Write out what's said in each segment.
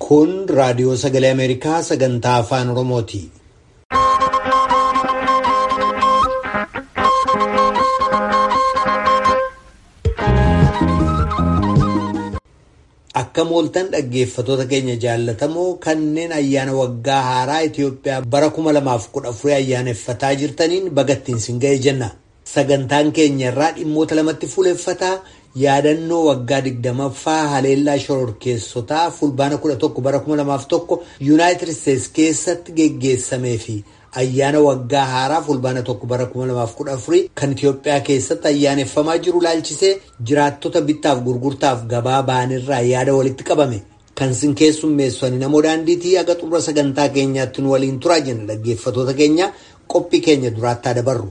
Kun raadiyoo sagalee Ameerikaa sagantaa afaan Oromooti. Akka mooltan dhaggeeffatoota keenya jaallatamoo kanneen ayyaana waggaa haaraa Itoophiyaa bara kuma lamaaf kudha afurii ayyaaneffataa jirtaniin bagattiin sin ga'e jenna. Sagantaan keenya irraa dhimmoota lamatti fuuleffataa yaadannoo waggaa digdamaffaa haleellaa shororkeessotaa fulbaana kudha tokko bara kuma lamaaf tokko yuunaayitid isteetsi keessatti geggeessamee fi ayyaana waggaa haaraa fulbaana tokko bara kuma lamaaf kudha afurii kan Itoophiyaa keessatti ayyaaneffamaa jiru laalchisee jiraattota bittaaf gurgurtaaf gabaa ba'anirraa yaada walitti qabame. Kan sin keessummeessanii namoo daandiitii haga xumura sagantaa keenyaatti nu waliin turaa jenna dhaggeeffatoota keenya qophii keenya duraattaa dabarru.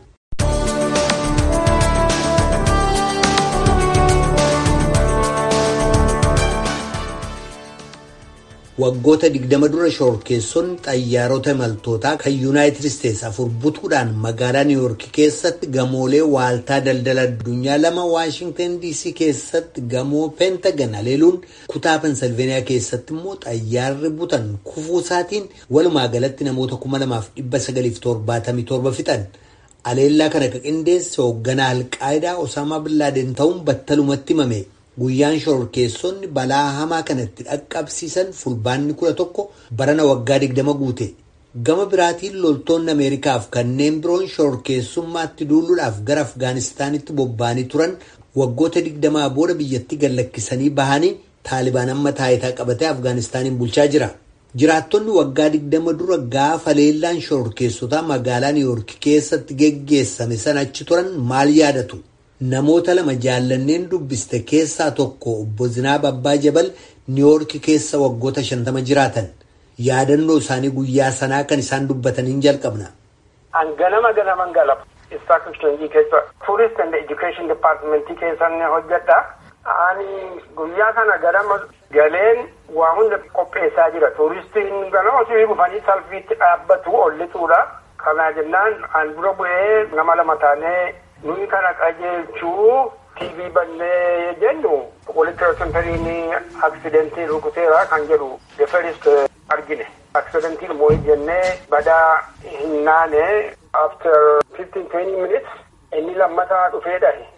Waggoota digdama dura shororkeessonni xayyaarota imaltootaa kan yuunaayitid isteetsi afur butuudhaan magaalaa niiwuork keessatti gamoolee waaltaa daldala addunyaa lama waashingtan dc keessatti gamoo peentagan haleeluun kutaa pensilveeniyaa keessatti immoo xayyaarri butan kufuu isaatiin walumaa galatti namoota kuma lamaaf dhibba sagaliif torbaatamii torba fixan. Haleellaa kana kan qindeesse hoogganaa alqaayidaa Osaamaa Billaaden ta'uun battalumatti himame. Guyyaan shororkeessonni balaa hamaa kanatti dhaqqabsiisan fulbaanni kudha tokko barana waggaa digdama guute. Gama biraatiin loltoonni Ameerikaaf kanneen biroon shororkeessummaatti duuluudhaaf gara Afgaanistaanitti bobba'anii turan waggoota digdamaa booda biyyatti gallakkisanii bahanii Taalibaan amma taayitaa qabatee Afgaanistaaniin bulchaa jira. Jiraattonni waggaa digdama dura gaafa haleellaan shororkeessotaa magaalaa Niiwuork keessatti geggeessame sana achi turan maal yaadatu? Namoota lama jaallanneen dubbiste keessaa tokko obbo Zinaab Abbaa Jabal Niiwoork keessa waggoota shantama jiraatan. Yaadannoo isaanii guyyaa sanaa kan isaan dubbataniin jalqabna. An ganama ganaman galapa. Istaak Exchange keessa Tourist and Education Department keessa ni hojjedha. Ani guyyaa sana ganama galeen waa hunda qopheessaa jira. Tuuristiin ganama osoo dhufanii salphiitti dhaabbatu ollituudha. Kana jennaan an dura bu'ee nama lama taanee nuyi kana qajeelchuu TV bannee jennu walitti rakkataniin aksidentii rukuteera kan jedhu the first argine. Aksidentiin immoo jennee badaa hin naane after fifteen twenty minutes inni lammataa dhufee dhahe.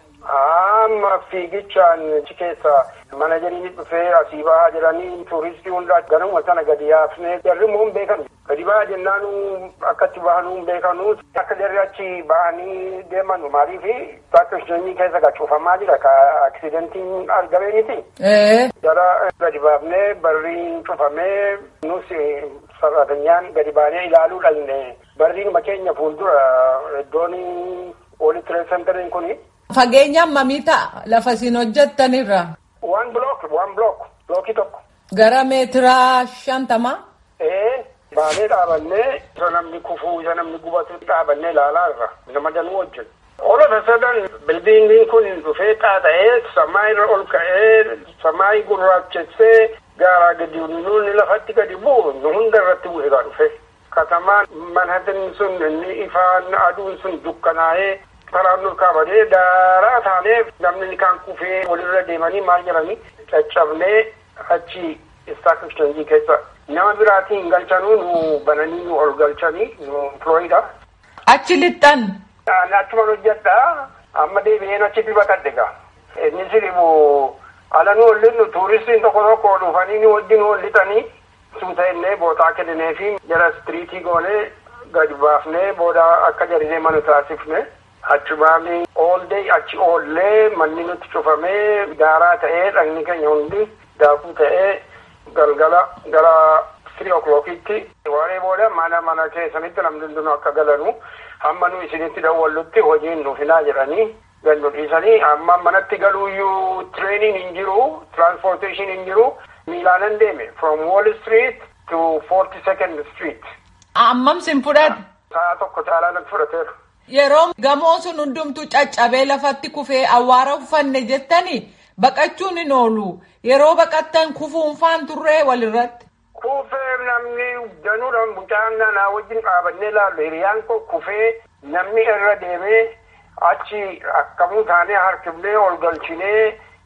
Amma fiigichaan achi keessa manajeriin dhufee asii bahaa jedhanii tuuristii hundaa ganama sana gadi yaafnee jarri immoo hin beekanu. Gadi bahaa jennaan akkatti bahanuu hin beekanu. Akka jarri achi bahanii deeman maaliif bakka isheenii keessa gacuufamaa jira ka aksidentiin argamee miti. Jara gadi baafnee barriin cufamee nus sarratanyaan gadi baanee ilaaluu dhalne barriin makeenya fuuldura iddoon walitti reessantariin kuni. Fageenya hammamii ta'a lafa isin hojjettanirra? Waan block waan block blookii tokko. Gara meetiraa shantamaa? Ee baanee dhaabannee isa namni kufuu isa namni gubatu dhaabannee ilaalaa irra nama danuu wajjin. All of a sudden bildiingiin kun dhufee xaaxa'ee samaa irra ol ka'ee samaa gurraachessee gaaraa gadi nuuni lafatti gadi bu'u nu hunda irratti bu'e gaa dhufe. Katamaan manhattan sun inni ifaan aduun sun dukkanaa'ee karaan ol kaafamee daaraa taanee namni kaan kufee walirra deemanii maal jedhanii caccabnee achi istaak exchange keessa nama biraatiin galchanuu nu bananii nu ol galchanii nu Florida. Achi lixxan. Achuma hojjedha amma deebi'een achitti baqadhe gaa. Innis dhibu ala nu hollinu tuuristiin tokko tokko dhufanii nu wajjin hollitanii suuta innee bootaa kennee fi jara istiriitii goonee gadi baafnee booda akka jarinee mana taasifne. Achi baafnee all day achi oollee manni nutti cufamee daaraa ta'ee dhagni keenya hundi daakuu ta'ee galgala gara three o'clockitti waaree booda mana mana keessanitti namni hundinuu akka galanu hamma nu isinitti dawwallutti hojiin nu hinaa jedhanii gandu dhiisanii amma manatti galuuyyuu treenin hin jiru transportation hin jiru miilaanan deeme from wall street to forty second street. Ammam sin fudhate? Sa'a tokko caalaa natti fudhateera. Yeroo gamoo sun hundumtu caccabee lafatti kufee awwaara uffanne jettanii baqachuun hin oolu. Yeroo baqattan kufuunfaan turree walirratti. Kufee namni danuudhaan mucaan naa wajjin dhaabannee ilaallu hiriyaan koo kufee namni irra deemee achi akkamuu taanee harkifnee ol galchinee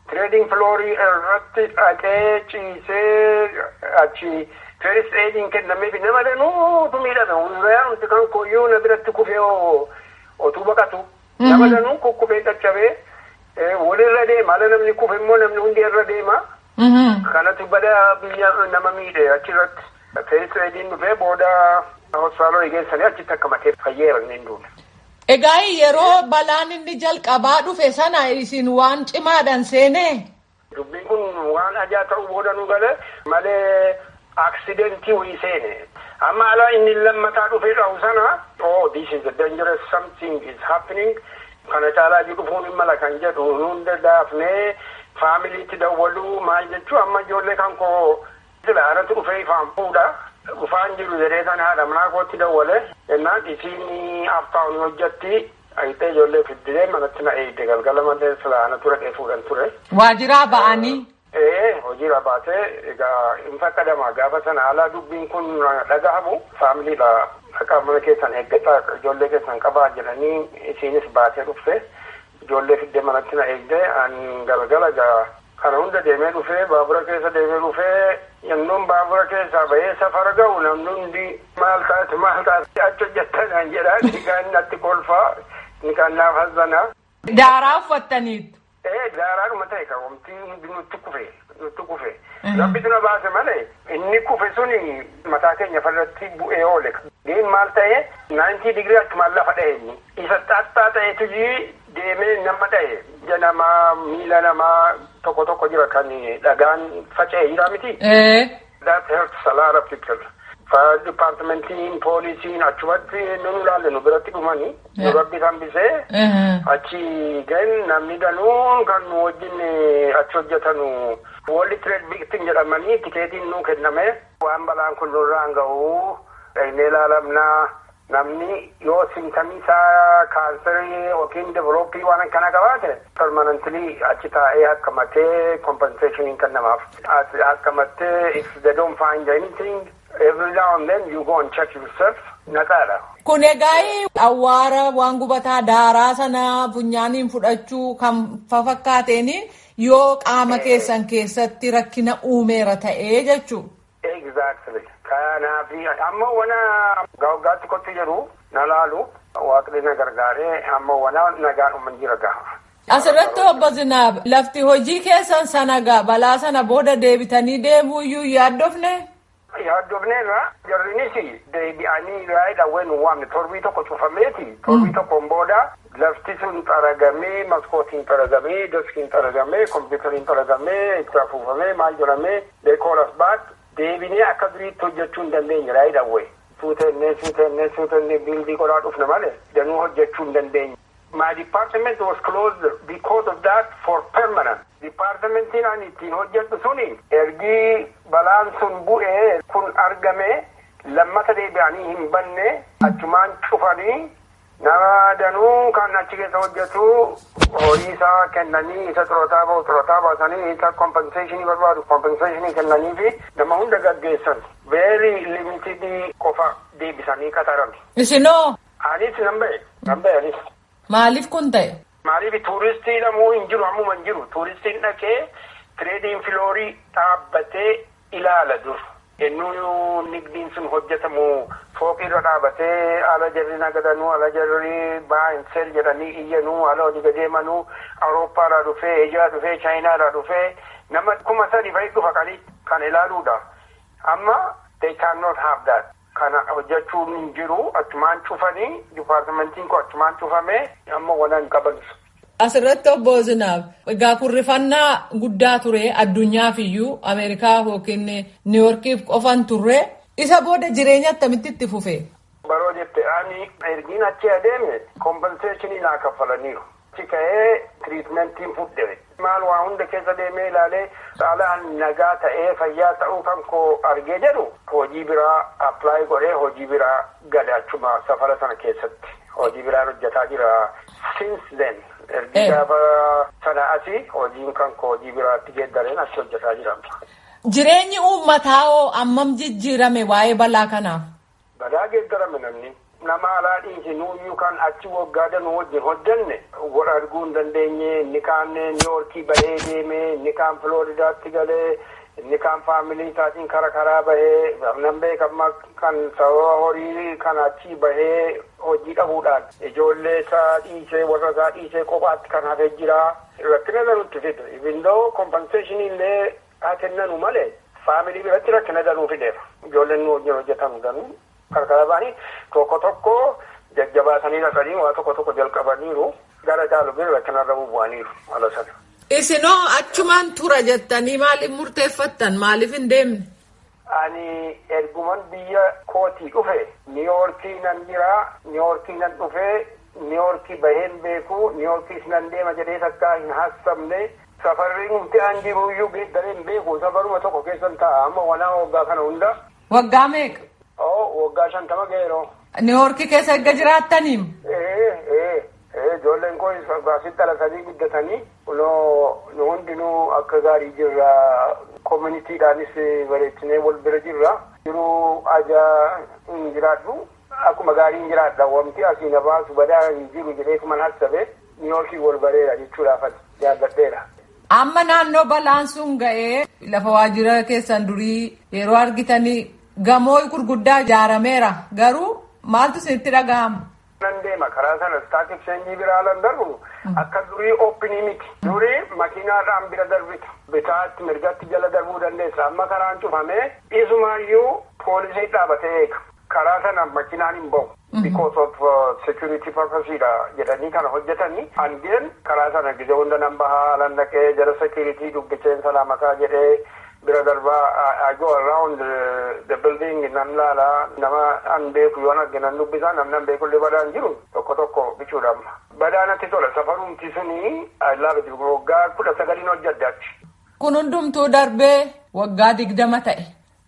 Tireediing filoorii irratti dhaqee ciisee achi first aiding kennameef nama danuutu miidhame hundaa nuti kan koyyuu na biratti kufee otuu baqatu nama danuu kukkufee caccabee walirra deema ala namni kufe immoo namni hundi irra deema. Kanatu bada biyya nama miidhe achirratti. First aiding dhufee booda hospitaalota geessanii achitti akka matee fayyeera inni hin duune. Egaa yeroo balaan inni jalqabaa dhufe sana isin waan cimaadhaan seenee. Dubbiin kun waan ajaa ta'uu booda nu gale malee aksidentii wayii seene. Amma ala inni lammataa dhufee dhahu sana oh this is a dangerous something is happening kana caalaa ji dhufuun hin mala kan jedhu hunda daafnee faamiliitti dawwaluu maal jechuu amma ijoollee kan koo sila anatu dhufee ifaan fuudha. Dhufaan jiru jedhee sana haadha manaa kootti dawwale jennaan isiin aftaawuni hojjatti ayitee ijoollee fiddee manatti na eegde galgala malee sila anatu dhaqee fuudhan ture. Waajiraa ba'anii. Ee hojiirra baatee egaa hin fakkadama gaafa sana alaa dubbiin kun dhagahamu faamiliidha akka mana keessan eeggataa ijoollee keessan qabaa jedhanii isiinis baatee dhufte ijoollee fiddee manatti na eegde an galgala gaa kana hunda deemee dhufee baabura keessa deemee dhufee yennoon baabura keessaa bahee safara ga'u namni hundi maal taate maal taate achi hojjettanaan jedhaa ni kaan natti kolfaa ni kaan naaf hazzanaa. Daaraa uffattaniitu. Ee daaraadhuma ta'e kan wanti hundi nutti kufe nutti kufe. Rabbitu na baase malee inni kufe suni mataa keenya farratti bu'ee oole. Diin maal ta'e naantii digirii akkumaan lafa dha'e inni. Isa xaxxaa ta'etu deemee nama dha'e. Ija namaa miila namaa tokko tokko jira kan dhagaan faca'e jira miti. That hurts a lot of people. Fire departmentiin poolisiin achumatti nun ilaalle nu biratti dhumanii nu rabbi hambisee achi gan namni danuun kan nu wajjin achi hojjetanu World Trade Victim jedhamanii tikeetiin nu kenname waan balaan kun nurraan ga'u dhaynee ilaalamnaa namni yoo simtamii isaa kaansarii yookiin develooppii waan akkana qabaate permanently achi taa'ee hakkamatee compensation kennamaaf hakkamatee if they don't find anything every now and then you go and check yourself naqaadha. Kun egaa awwaara waan gubataa daaraa sana funyaaniin fudhachuu kan fafakkaateen yoo qaama keessan keessatti rakkina uumeera ta'ee jechuu. Exactly. Kanaaf amma wana gaaggaatti kotti jedhu na laalu waaqni na gargaaree amma wana nagaan uuman jira gaha. Asirratti obbo Zinaab lafti hojii keessan sana gaa balaa sana booda deebitanii deemuu iyyuu yaaddofne. Yaaddofneerra jarrinis deebi'anii raayidha wayi nu waamne torbii tokko cufameeti torbii tokkoon booda lafti sun xaragamee maskootiin xaragamee deskiin xaragamee kompiitariin xaragamee itti afuufamee maal jedhamee deekooras baat deebinee akka duriitti hojjechuu hin dandeenye raayidha wayi suutennee suutennee suutennee biildii qodaa dhufne malee danuu hojjechuu hin dandeenye. My department was closed because of that for permanent. Departmentiin ani ittiin hojjedhu suni ergii balaan sun bu'ee kun argame lammata deebi'anii hin banne achumaan cufanii nama danuu kan achi keessa hojjetu horii isaa kennanii isa xurootaa bahu xurootaa baasanii isa kompenseeshinii barbaadu kompenseeshinii kennanii fi nama hunda gaggeessan very limited qofa deebisanii qataran. Isinoo. Anis nan ba'e nan ba'e anis. Maaliif kun ta'e? Maaliif tuuristii lamuu hin jiru ammuma hin jiru tuuristiin dhaqee tireediin filoorii dhaabbatee ilaala dur. Ennuu nigdiin sun hojjetamu fooqirra dhaabatee ala jarri nagadanuu ala jarri baayinsel jedhanii iyyanuu ala hojii gadeemanuu awurooppaadhaa dhufee eejiyaa dhufee chaayinaadhaa dhufee nama kuma sadi fa'i dhufa qali kan ilaaluudha. Amma they cannot have that. Kana hojjechuun hin jiru achumaan cufanii dipaartimentiin kun achumaan cufamee amma wanan qabansu. Asirratti obbo Zinaab egaa kurrifannaa guddaa ture addunyaaf iyyuu Ameerikaa yookiin Niiworkiif qofan turre isa booda jireenya akkamitti itti fufe. Baroo jette ani ergiin achi adeeme kompenseeshinii naa kaffalaniiru. Achi ka'ee tiriitmentiin fudhe. Maal waa hunda keessa deemee ilaalee saalaan nagaa ta'ee fayyaa ta'uu kan koo argee jedhu hojii biraa appilaayi godhee hojii biraa gale achuma safara sana keessatti hojii biraan hojjetaa jira since then. Ergi gaafa sana asii hojiin kan koo hojii biraatti geeddareen achi hojjetaa jira. Jireenyi uummataa hoo ammam jijjiirame waa'ee balaa kanaaf? Balaa geeddarame namni nama alaa dhiisi nuuyyuu kan achi waggaa danuu wajjin hojjanne wal arguu hin dandeenye inni kaan niiwoorkii bahee deeme inni kaan filooridaatti galee inni kaan faamilii isaatiin kara karaa bahee nan beekama kan sababa horii kan achi bahee hojii dhabuudhaan ijoollee isaa dhiisee warra isaa dhiisee kophaatti kan hafee jira rakkina danutti fidu ibindoo kompenseeshinii illee haa kennanu malee faamilii biratti rakkina danuu fideera ijoolleen nu wajjin hojjetan danuu karkara ba'anii tokko tokko jajjabaatanii dhaqanii waa tokko tokko jalqabaniiru gara caalu bira rakkinarra bubu'aniiru ala sana. Isinoo achumaan tura jettanii maaliif murteeffattan maaliif hin deemne? Ani erguman biyya kootii dhufe niiwoorkii nan jira niiwoorkii nan dhufe niiwoorkii baheen beeku niiwoorkiis nan deema jedhee takkaa hin haasofne safarri humti an jiruyyuu dareen beeku safaruma tokko keessan ta'a amma wanaa waggaa kana hunda. Waggaa meeqa? Oo waggaa shantama ga'eeroo. Niiwoorkii keessa erga jiraattaniim? Ee ee ee ijoolleen koo asitti dhalatanii guddatanii kunoo nu hundinuu akka gaarii jirra koominiitiidhaanis bareechinee wal bira jirra jiruu ajaa hin jiraadhu akkuma gaarii hin jiraadha wanti asii na baasu badaa hin jiru jedhee kuman hasabe niiwoorkii wal bareera jechuudhaaf jaalladheera. Amma naannoo balaan sun ga'ee lafa waajjira keessan durii yeroo argitanii gamoo gurguddaa ijaarameera garuu maaltu isinitti dhaga'ama? nan deema karaa sana staak exchange biraa lan darbu akka durii oopinii miti durii makiinaadhaan bira darbita bitaatti mirgatti jala darbuu dandeessa amma karaan cufamee isumaayyuu poolisii dhaabatee eega karaa sana makiinaan hin bahu because of security purposeedha jedhanii kana hojjetanii hangeen karaa sana gizee hunda nan bahaa lan dhaqee jala security dubbiseen salaamataa jedhee bira darbaa I go around the building nan laala nama an beeku yoo arge nan dubbisa namni an beeku illee badaan jiru tokko tokko bichuudhaaf badaa natti tola safarumti suni I love it waggaa kudha sagaliin hojjedhe achi. Kun hundumtuu darbee waggaa digdama ta'e.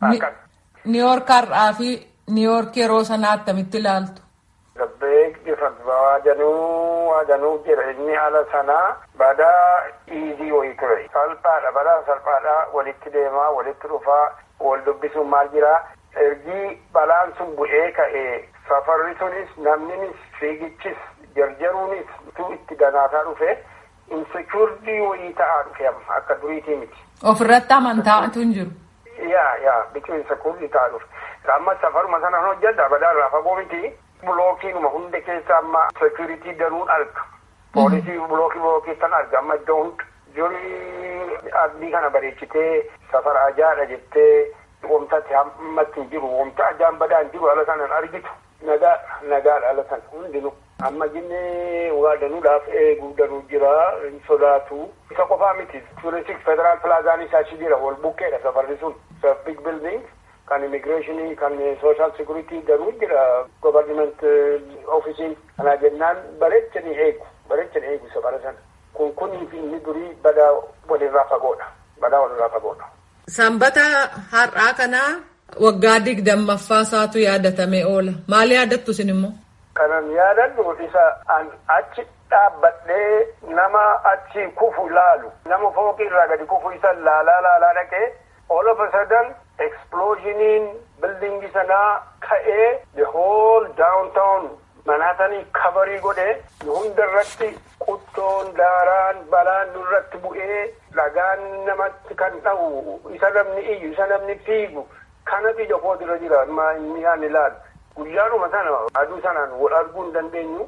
Niiwoork har'aa fi Niiwoork yeroo sanaa attamitti ilaaltu? The big difference waajanuu waajanuu jira inni haala sanaa badaa iizii wayii ture salphaadha badaa salphaadha walitti deemaa walitti dhufaa wal dubbisuun maal jira ergii balaan sun bu'ee ka'ee safarri sunis namninis fiigichis jarjaruunis tu itti danaataa dhufe insecuurdii wayii ta'aa dhufe amma akka duriitii miti. Ofirratti amantaatu hin jiru. Yaa yaa biqiluu insecuurdii ta'aa dhufe. Amma safaruma sana hojjedha badaa irraa fagoo miti. bulookiinuma hunda keessa amma security danuun arga poolisii bulookii bulookii san arga amma iddoo hunda jurii abdii kana bareechitee safara ajaadha jettee wamtatti hammatti hin jiru wamta ajaan badaa hin jiru ala sanan argitu nagaa nagaadha ala san hundinu amma jinnee waa danuudhaaf eeguu danuu jira hin sodaatu isa qofaa miti turistik federaal pilaazaanis achi jira wal bukkeedha safarri sun big building kan immigireeshinii kan sooshaal sekuritii danuu jira govarniment ofiisiin kanaa jennaan bareechanii eegu bareechanii eegu safara sana kun kunii fi inni durii badaa walirraa fagoodha badaa walirraa fagoodha. Sanbata har'aa kanaa waggaa digdammaffaa isaatu yaadatamee oola maal yaadattu isin immoo? Kanan yaadadhu isa an achi dhaabbadhee nama achi kufu laalu nama fooqii irraa gadi kufu isa laalaa laalaa dhaqee all of a sudden explosioniin bildingi sanaa ka'ee the whole downtown manaatanii kabarii godhee hunda irratti quttoon daaraan balaan nurratti bu'ee dhagaan namatti kan dha'u isa namni iyyu isa namni fiigu kanatu ija kootira jira inni yaan ilaalu guyyaanuma sana aduu sanaan wal arguu hin dandeenyu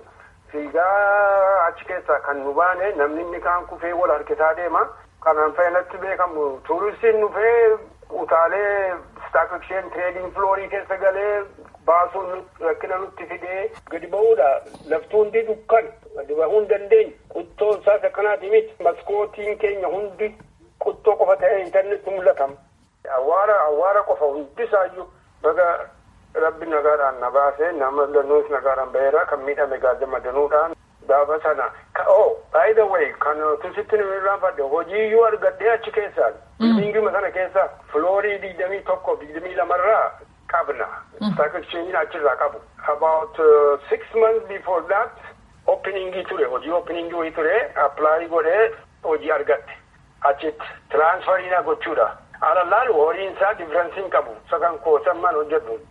fiigaa achi keessaa kan nu baane namni inni kaan kufee wal harkisaa deema kanaan fayyadatti beekamu tuuristiin dhufee utaalee staak exchange trading floorii keessa galee baasuun rakkina nutti fidee gadi ba'uudha laftuu hundi dukkan gadi bahuu hin dandeenyu quttoon isaas akkanaati miti maskootiin keenya hundi quttoo qofa ta'ee intarneetti mul'atama. Awwaara awwaara qofa hundisaayyuu baga rabbi nagaadhaan na baasee nama danuus nagaadhaan baheera kan miidhame gaazama danuudhaan gaafa sana oh by the way kan tusitti nu irraanfadhe hojiiyyuu argadhee achi keessaan bildingima sana keessa filoorii digdamii tokko digdamii lamarraa qabna stock exchange achirraa qabu about uh, six months before that openingii ture hojii openingii wayii ture apply godhee hojii argadhe achitti transferiina gochuudha ala laalu horiin isaa differensiin qabu sakan koosamman hojjedhu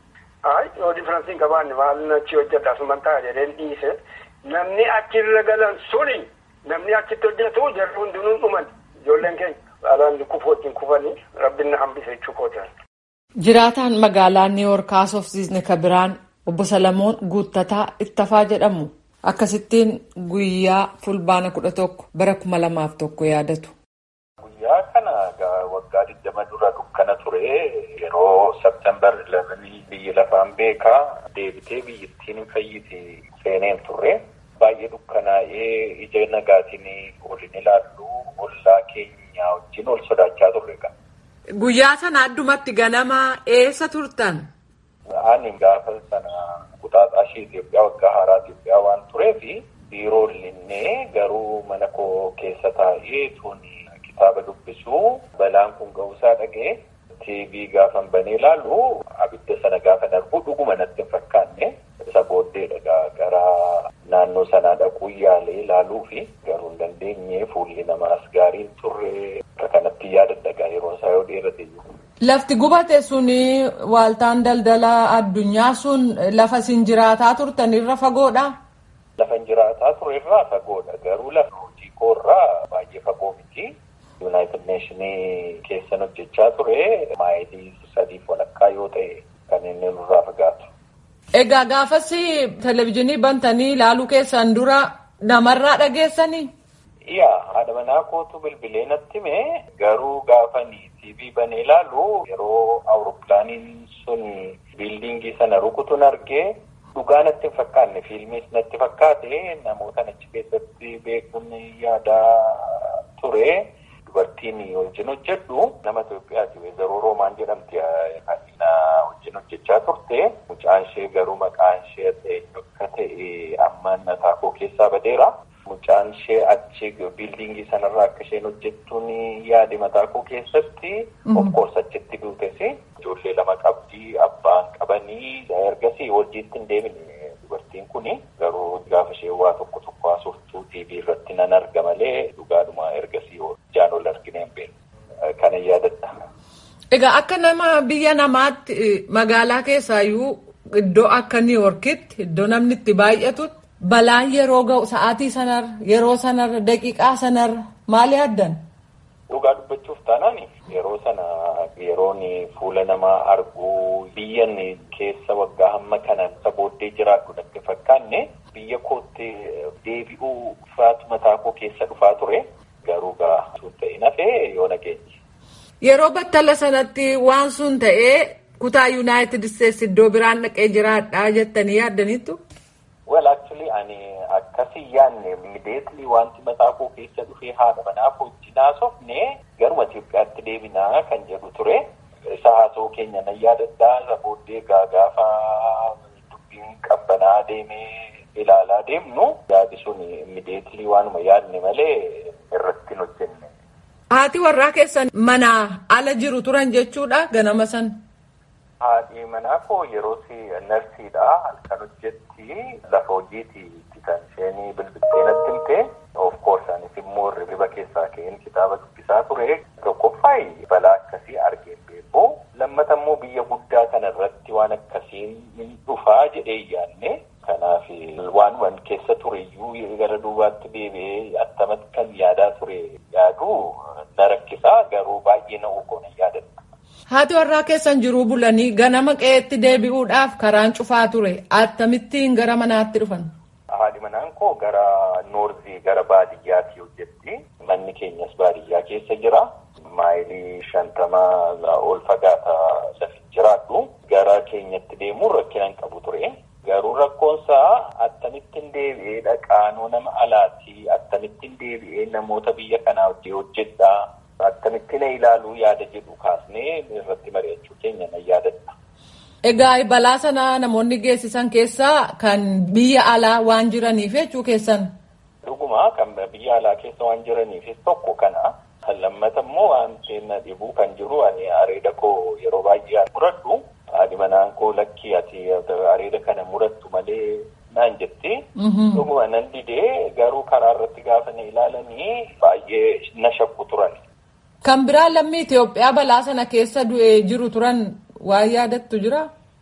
Ay yoo differensi hin qabaanne maal achi hojjedha asuman ta'a jedheen dhiise namni achirra galan suni namni achitti hojjetu jarri hundinuun dhuman ijoolleen keenya alaan kufu wajjin kufanii rabbin na hambise jechuu kootan. Jiraataan magaalaa Niiwoork haasofsiisne ka biraan obbo Salamoon Guuttataa Ittafaa jedhamu akkasittiin guyyaa fulbaana kudha tokko bara kuma lamaaf tokko yaadatu. Guyyaa kana waggaa digdama dura dukkana ture yeroo Septembar 11 biyyi lafaan beekaa deebitee biyyittiin hin fayyite seeneen turre baay'ee dukkanaa'ee ija nagaatiin olin ilaallu ollaa keenya wajjin ol sodaachaa turre qaba. Guyyaa sana addumatti ganama eessa turtan? Ani gaafa sana kuxaaxaa ishee Itoophiyaa waggaa haaraa Itoophiyaa waan tureef biiroo illee garuu mana koo keessa taa'ee tuni kitaaba dubbisuu balaan kun ga'uusaa dhagee TV gaafan banee ilaalu abidda sana gaafa darbu dhuguma natti hin fakkaanne isa booddeedha gara naannoo sanaa dhaquu yaalee ilaaluu fi garuu hin dandeenye fuulli namaas gaariin turre akka kanatti yaadadha yeroo isaa yoo dheerate jiru. Lafti gubate sun waaltaan daldala addunyaa sun lafa isin jiraataa turtan irra fagoodha? Lafa jiraataa ture irraa fagoodha. Garuu lafa hojii koorraa baay'ee fagoo miti. Yuunaayitid Neeshinii keessan hojjechaa ture maayilii sadiif walakkaa yoo ta'e kan inni nurraa fagaatu. Egaa gaafas televizyiinii bantanii ilaaluu keessan dura namarraa dhageessanii? Yaa haadha manaa kootu bilbilee natti hime garuu gaafanii TV banee ilaalu yeroo awurooppilaaniin sun biildiingii sana rukutuun argee dhugaa natti hin fakkaanne fiilmiis natti fakkaate namoota achi keessatti beekuun yaadaa ture. Dubartiin wajjin hojjedhu nama Itoophiyaati. Weezaroo Roomaan jedhamti kan wajjin hojjechaa turte. Mucaan ishee garuu maqaan ishee akka ta'e ammaan mataa koo keessaa badeera. Mucaan ishee achi biildiingii sanarraa akka isheen hojjettuun yaade mataa koo keessatti. Of course achitti duutes. Ijoollee lama qabdii abbaan qabanii ergasii hojiitti hin deemine dubartiin kuni garuu gaafa ishee waa tokko tokko haasoftuu TV irratti nan arga malee dhugaadhuma ergasii ijaan ol argine hin beekne kana yaadadha. Egaa akka nama biyya namaatti magaalaa keessaayyuu iddoo akka Niiwoorkitti iddoo namni itti baay'atutti balaan yeroo ga'u sa'aatii sanarra yeroo sanarra daqiiqaa sanarra maal yaaddan? Dhugaa dubbachuuf taanaan yeroo sana yeroon fuula namaa arguu biyyan keessa waggaa hamma kanaan isa booddee jiraadhu natti fakkaanne biyya kootti deebi'uu faatu mataa koo keessa dhufaa ture garuu gaa sun ta'e nafee yoo nageenye. Yeroo battala sanatti waan sun ta'ee kutaa Yuunaayitid Isteetsi iddoo biraan dhaqee jiraadhaa jettanii yaaddaniittu? Well actually ani akkasii yaadne immediately wanti mataa koo keessa dhufee haadha manaa koo wajjin haasofne garuma Itoophiyaatti deebinaa kan jedhu ture. Isa haasoo keenya nan yaadadhaa isa booddee gaafa dubbiin qabbanaa deemee ilaalaa deemnu yaadi sun immediately waanuma yaadne malee irratti hin hojjenne. Haati warraa keessan manaa ala jiru turan jechuudha ganama san. Haadhi manaa koo yeroo narsiidha halkan hojjetti lafa hojiiti kan isheen bilbiltee natti himte of course anis immoo riba keessaa ka'een kitaaba dubbisaa ture tokkoffaayi balaa akkasii argeen beeku lammata immoo biyya guddaa kana irratti waan akkasiin hin dhufaa jedhee yaanne kanaaf waan keessa ture iyyuu gara duubaatti deebi'ee attamatti kan yaadaa ture yaadu na rakkisaa garuu baay'ee na ogoona yaadadha. Haati warraa keessan jiruu bulanii ganama qe'eetti deebi'uudhaaf karaan cufaa ture attamittiin gara manaatti dhufan. Haadhi manaan koo gara noorzii gara baadiyyaatti hojjetti. Manni keenyas baadiyyaa keessa jira. Maayilii shantamaa ol fagaata lafi jiraadhu. Gara keenyatti deemuun rakkina hin qabu ture. Garuu rakkoonsaa akkamittiin deebi'ee dhaqaanoo nama alaati. Akkamittiin deebi'ee namoota biyya kanaa wajjin hojjedhaa. Akkamittiin ilaaluu yaada jedhu kaasnee irratti mari'achuu keenya nan yaadadha. Egaa balaa sana namoonni geessisan keessaa kan biyya alaa waan jiraniif jechuu keessan. Dhuguma kan biyya alaa keessa waan jiraniifis tokko kana. Lammata immoo wanti na dhibuu kan jiru ani areeda koo yeroo baay'ee muradhu. Haadhi manaan koo lakkii ati areeda kana murattu malee naan jetti. Dhuguma nan didee garuu karaa irratti gaafa na ilaalanii baay'ee na shakku turan. Kan biraa lammii Itoophiyaa balaa sana keessa du'ee jiru turan waan yaadattu jira?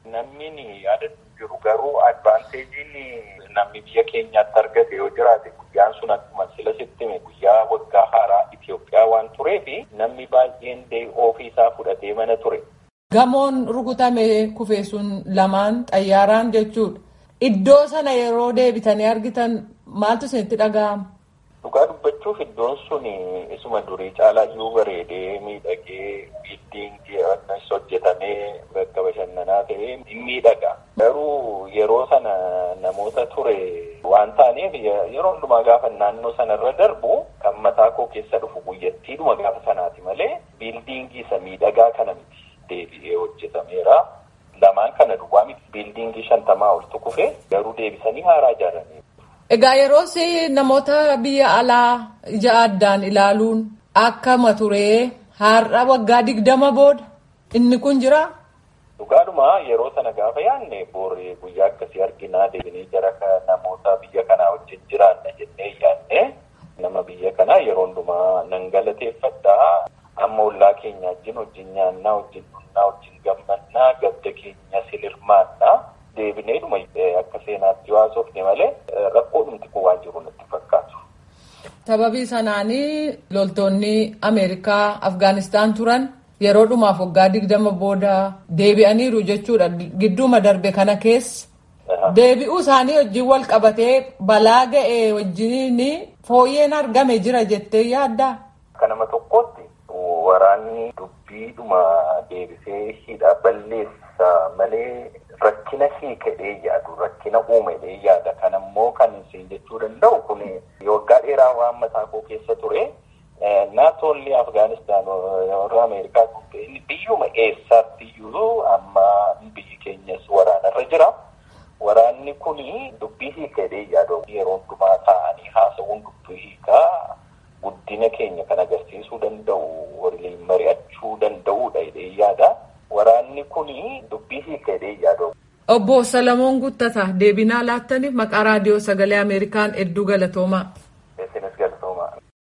Namni yaada jiru garuu advaanteejiin namni biyya keenyaatti argate yoo jiraate guyyaan sun akkuma sila sittime guyyaa waggaa haaraa Itoophiyaa waan tureef namni baay'een ofii isaa fudhatee mana ture. Gamoon rukutame kufee sun lamaan xayyaaraan jechuudha. Iddoo sana yeroo deebitanii argitan maaltu isinitti dhaga'ama? Dhugaa dubbachuuf iddoon sun isuma durii caalaa iyyuu bareedee miidhagee biildiingii akkas hojjetamee bakka bashannanaa ta'ee hin miidhaga. Garuu yeroo sana namoota ture waan taaneef yeroo hundumaa gaafa naannoo sanarra darbu kan mataa koo keessa dhufu guyyattiidhuma gaafa sanaati malee biildiingii isa miidhagaa kana miti deebi'ee hojjetameera. Lamaan kana duwwaa miti biildiingii shantamaa oltu kufe garuu deebisanii haaraa ijaaranii. Egaa yeroos namoota biyya alaa ija addaan ilaaluun akkama turee har'a waggaa digdama booda inni kun jira. Dhugaadhuma yeroo sana gaafa yaadne booree guyyaa akkasii arginaa deebinee jara namoota biyya kanaa wajjin jiraanna jennee yaadne nama biyya kanaa yeroo hundumaa nan galateeffadhaa amma ollaa keenya wajjin wajjin nyaannaa wajjin dhunnaa wajjin gammannaa gadda keenya silirmaannaa. deebineedhuma akka seenaatti haasofne malee rakkoo dhumti kun waan jiru natti fakkaatu. Sababii sanaanii loltoonni Ameerikaa Afgaanistaan turan yeroo dhumaaf waggaa digdama booda deebi'aniiru jechuudha gidduuma darbe kana keessa. Deebi'uu isaanii wajjin wal qabatee balaa ga'e wajjin fooyyeen argame jira jettee yaaddaa? Akka nama tokkootti waraanni dubbiidhuma deebisee hidha balleessa malee rakkina hiikadhee yaadu rakkina uumedhee yaada kanammoo kan isin jechuu danda'u kun waggaa dheeraa waan mataa koo keessa ture naatoolli afgaanistaan warra ameerikaa inni biyyuma eessaatti iyyuu amma biyyi keenyas waraanarra jira waraanni kun dubbii hiikadhee yaadu yeroo hundumaa taa'anii haasawuun dubbii hiikaa guddina keenya kan agarsiisuu danda'u waliin mari'achuu danda'uudha jedhee yaada. Waraanni kun dubbii hiikadhee yaadu. Obbo Salamoon Guttataa deebinaa laattaniif maqaa raadiyoo sagalee Ameerikaan hedduu galatoomaa. Isinis galatoomaa.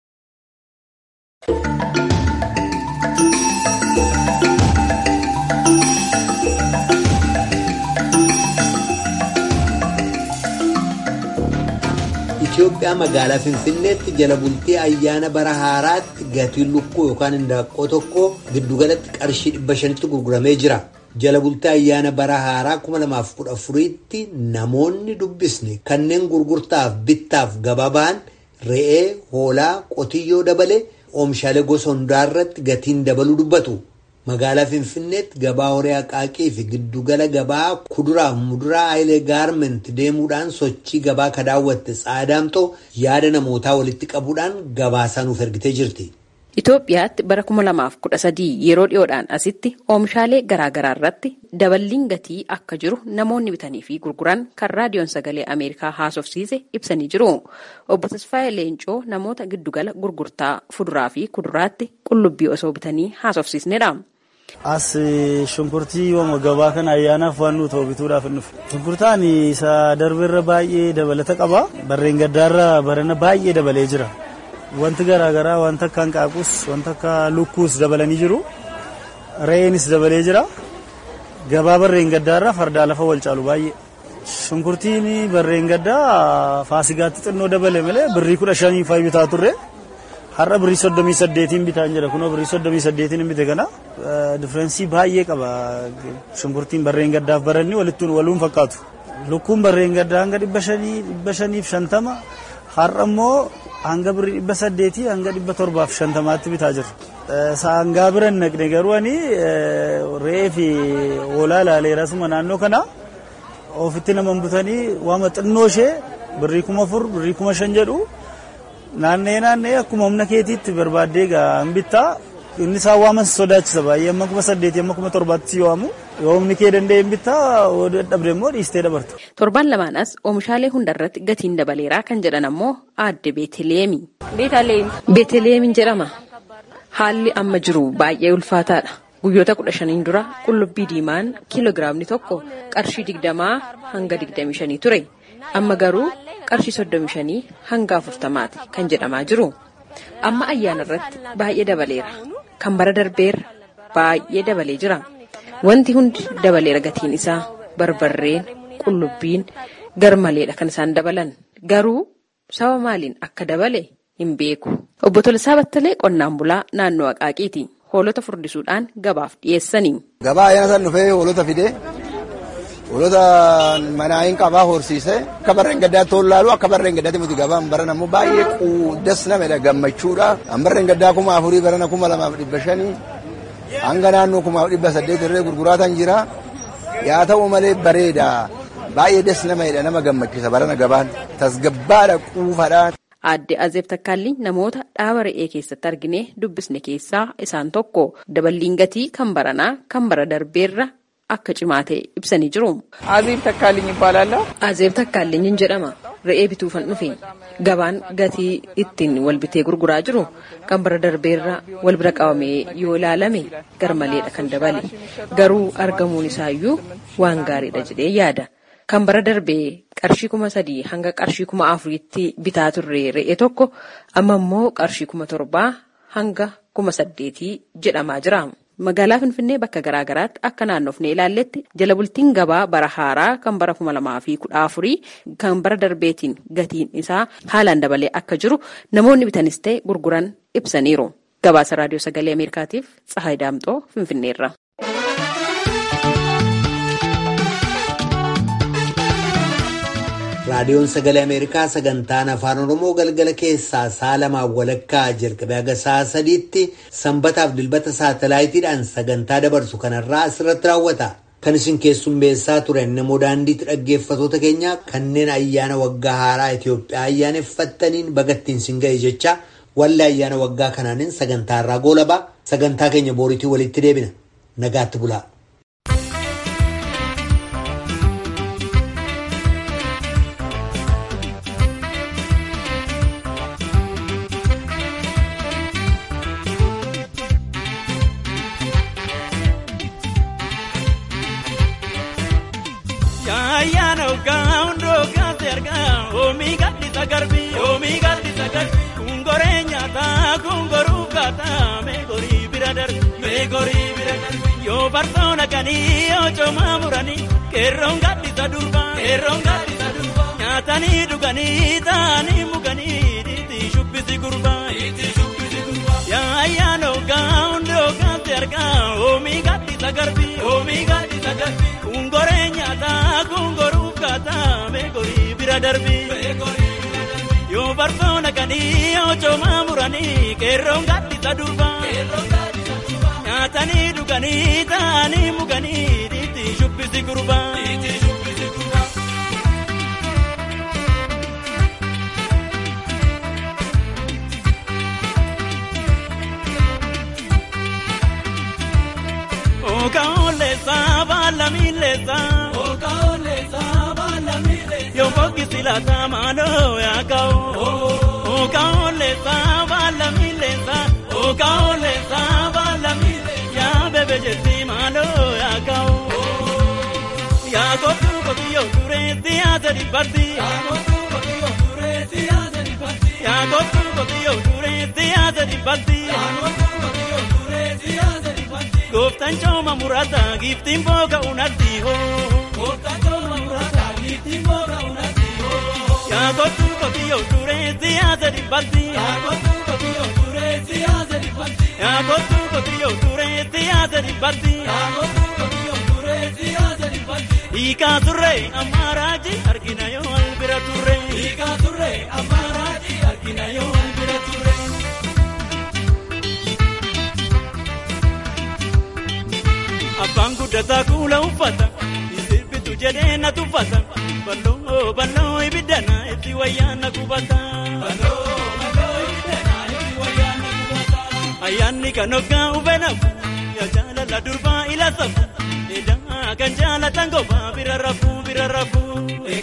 Itoophiyaa magaalaa Finfinneetti jala bultii ayyaana bara haaraatti gatiin lukkuu yookaan indaaqqoo tokko giddugalatti qarshii dhibba shanitti gurguramee jira. Jala bultii ayyaana bara haaraa kuma lamaaf kudha afuriitti namoonni dubbisne kanneen gurgurtaaf bittaaf gababaan re'ee, hoolaa, qotiyyoo dabalee oomishaalee gosa hundaarratti gatiin dabaluu dubbatu. Magaalaa Finfinneetti gabaa horii haqaaqii fi giddugala gabaa kuduraaf muduraa Hayilee Gaarment deemuudhaan sochii gabaa ka daawwatte Tsaadaamtoo yaada namootaa walitti qabuudhaan gabaasaa nuuf ergitee jirti. Itoophiyaatti bara kuma lamaaf kudha sadii yeroo dhiyoodhaan asitti oomishaalee garaagaraa irratti daballiin gatii akka jiru namoonni bitanii fi gurguran kan raadiyoon sagalee Ameerikaa haasofsiise ibsanii jiru. Obbo Tasfaayee Leencoo namoota giddugala gurgurtaa fuduraa fi kuduraatti qullubbii osoo bitanii haasofsiisnedha. As shunkurtii yooma gabaa kana ayyaanaaf waan nuti bituudhaaf hin dhufe. Shunkurtaan isa darbeerra baay'ee dabalata qaba. Barreen gaddaarra barana baay'ee dabalee jira. Wanti garaagaraa wanta akka hanqaaquus wanta akka lukkuus dabalanii jiru. Re'eenis dabalee jira. Gabaa barreen gaddaarra fardaa lafa wal caalu baay'ee. Shunkurtiin barreen gaddaa faasigaatti xinnoo dabale malee birrii kudha shanii faayi bitaa turre. Har'a birrii soddomii saddeetiin bitaa jira kunoo birrii soddomii saddeetiin hin bite kana diffeerensii baay'ee qaba shunkurtiin barreen gaddaaf baranni walittuun waluun fakkaatu. Lukkuun barreen gaddaa hanga dhibba shanii dhibba shaniif shantama har'a immoo hanga birrii dhibba saddeetii hanga dhibba torbaaf shantamaatti bitaa jira. Saangaa biran naqne garuu ani re'ee fi hoolaa ilaaleera suma naannoo kana ofitti nama butanii waama xinnoo ishee birrii kuma afur birrii kuma shan jedhu naannee naannee akkuma humna keetiitti barbaaddee gaa bittaa inni isaan waaman sodaachisa baay'ee amma kuma saddeetii amma kuma torbaatti yoo waamu yoo humni kee danda'e bittaa dadhabde immoo dhiistee dabarta. Torban lamaanas oomishaalee hundarratti gatiin dabaleeraa kan jedhan ammoo aadde Beeteleemi. Beeteleemiin jedhama. Haalli amma jiru baay'ee ulfaataadha. Guyyoota kudha shaniin dura qullubbii diimaan kiiloogiraamni tokko qarshii digdamaa hanga digdamii shanii ture. Amma garuu qarshii soddomii shanii hanga afurtamaati kan jedhamaa jiru. Amma ayyaana irratti baay'ee dabaleera. Kan bara darbeerra baay'ee dabalee jira. Wanti hundi dabaleera gatiin isaa barbarreen qullubbiin garmaleedha kan isaan dabalan garuu saba maaliin akka dabale hin beeku. Obbo Tolisaa Battalee qonnaan bulaa naannoo Aqaaqiiti. Hoolota furdisuudhaan gabaaf dhiyeessanii. Gabaa ayyaana san dhufee hoolota fidee hoolota manaayin qabaa horsiisee akka barreen gaddaa toon laalu akka barreen gaddaatti miti gabaan baran ammoo baay'ee quuddas namedha gammachuudha. An barreen gaddaa kuma afurii barana kuma lamaaf dhibba shanii hanga naannoo kumaaf dhibba saddeet irree gurguraatan jira. Yaa ta'u malee bareeda baay'ee des namedha nama gammachiisa barana gabaan tasgabbaadha quufadha. Aadde Azeeb Takkaalli namoota dhaaba re'ee keessatti argine dubbisne keessaa isaan tokko daballiin gatii kan baranaa kan bara darbeerra akka cimaa ta'e ibsanii jiru. Azeeb Takkaalliin ibbaalaalaa. Azeeb Takkaalliin jedhama. Re'ee bituufan dhufe gabaan gatii ittiin wal bitee gurguraa jiru kan bara darbeerra wal bira qabamee yoo ilaalame garmaleedha kan dabale garuu argamuun isaayyuu waan gaariidha jedhee yaada. Kan bara darbee qarshii kuma sadii hanga qarshii kuma afuriitti bitaa turre re'ee tokko amma immoo qarshii kuma torbaa hanga kuma saddeetii jedhamaa jira. Magaalaa Finfinnee bakka garaa garaatti akka naannofnee ilaalletti jala bultiin gabaa bara haaraa kan bara kuma lamaa fi kudha afurii kan bara darbeetiin gatiin isaa haalaan dabalee akka jiru namoonni bitanis ta'e gurguran ibsaniiru. Gabaasa Raadiyoo Sagalee Ameerikaatiif Tsahaay Daamxoo Finfinneerra. raadiyoon sagalee ameerikaa sagantaan afaan oromoo galgala keessaa sa'a lamaan walakkaa jalqabee haga sa'a sadiitti sanbataaf dilbata saatalaayitiidhaan sagantaa dabarsu kanarraa asirratti raawwata kan isin keessummeessaa turan namoo daandiitti dhaggeeffatoota keenya kanneen ayyaana waggaa haaraa itiyoophiyaa ayyaaneffattaniin bagattiin sin ga'e jecha wallee ayyaana waggaa kanaanin sagantaarraa goolabaa sagantaa keenya booriitii walitti deebina nagaatti bulaa. Yoo barsoona kanii yoo coomaa muranii qeerroon gaddisa durbaa qeerroon gaddisa durbaa nyaatanii dhuganii taa'anii muganii dhiitii shubbisi gurbaa dhiitii shubbisi gurbaa yaa ayyaana hoggaa hundi hoggaatti argaa oomii gaddisa garbii oomii gaddisa garbii kungoree nyaataa kungoruuf kaataa meegorii bira darbii meegorii bira darbii yoo barsoona kanii yoo coomaa muranii qeerroon gaddisa durbaa qeerroon gaddisa nyaatanii dhuganii taa'anii muganii dhiitii shubbisi gurbaa. Okaolesa baala miilesa. Okaolesa baala miilesa. Yoo boqqisi laata maaloo yaaka'u. Okaolesa baala miilesa. Okaolesa baala miilesa. Yaa bebe jetti maaloo yaaka'u. Yaa kootu kotiyyoo dureetti yaasa dhibbatti. Yaa kootu kotiyyoo dureetti yaasa dhibbatti. Yaa kootu kotiyyoo dureetti yaasa dhibbatti. Yaa kootu kotiyyoo dureetti yaasa dhibbatti. Gooftaan cooma muraataa giiftiin booka unatti hoo. Gooftaan cooma muraataa giiftiin booka unatti hoo. Yaa kootu kotiyyoo dureetti yaasa dhibbatti. Yaa kootu kotiyyoo dureetti yaasa dhibbatti. Yaa kootu kotiyyoo dureetti yaasa dhibbatti. Yaa kootu kotiyyoo dureetti yaasa dhibbatti. Hiikaa turre ammaaraaji argina yoo albira turre. Hiikaa turre ammaaraaji argina yoo albira turre. Abbaan guddataa kuula uffata sirbitu jedhee na tuffata balloo balloo ibiddana itti wayyaana qubata. Ayyaanni kan hoggaa ufee nafu yaa jaalala durbaa ila safu eedaa kan jaalatan gofaa bira rafuu bira rafuu.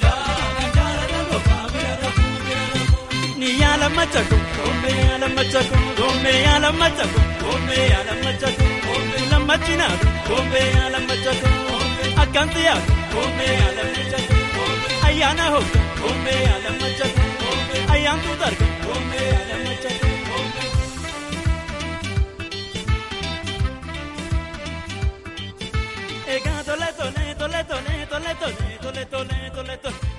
Ni yaala machako gombe yaala machako gombe yaala machako gombe yaala machako lammachina gombe yaala machako akkanti yaala gombe yaala machako ayyaana hooga gombe yaala machako ayyaantu darga gombe yaala machako. tole tole tole tole tole tole tole tole tole tole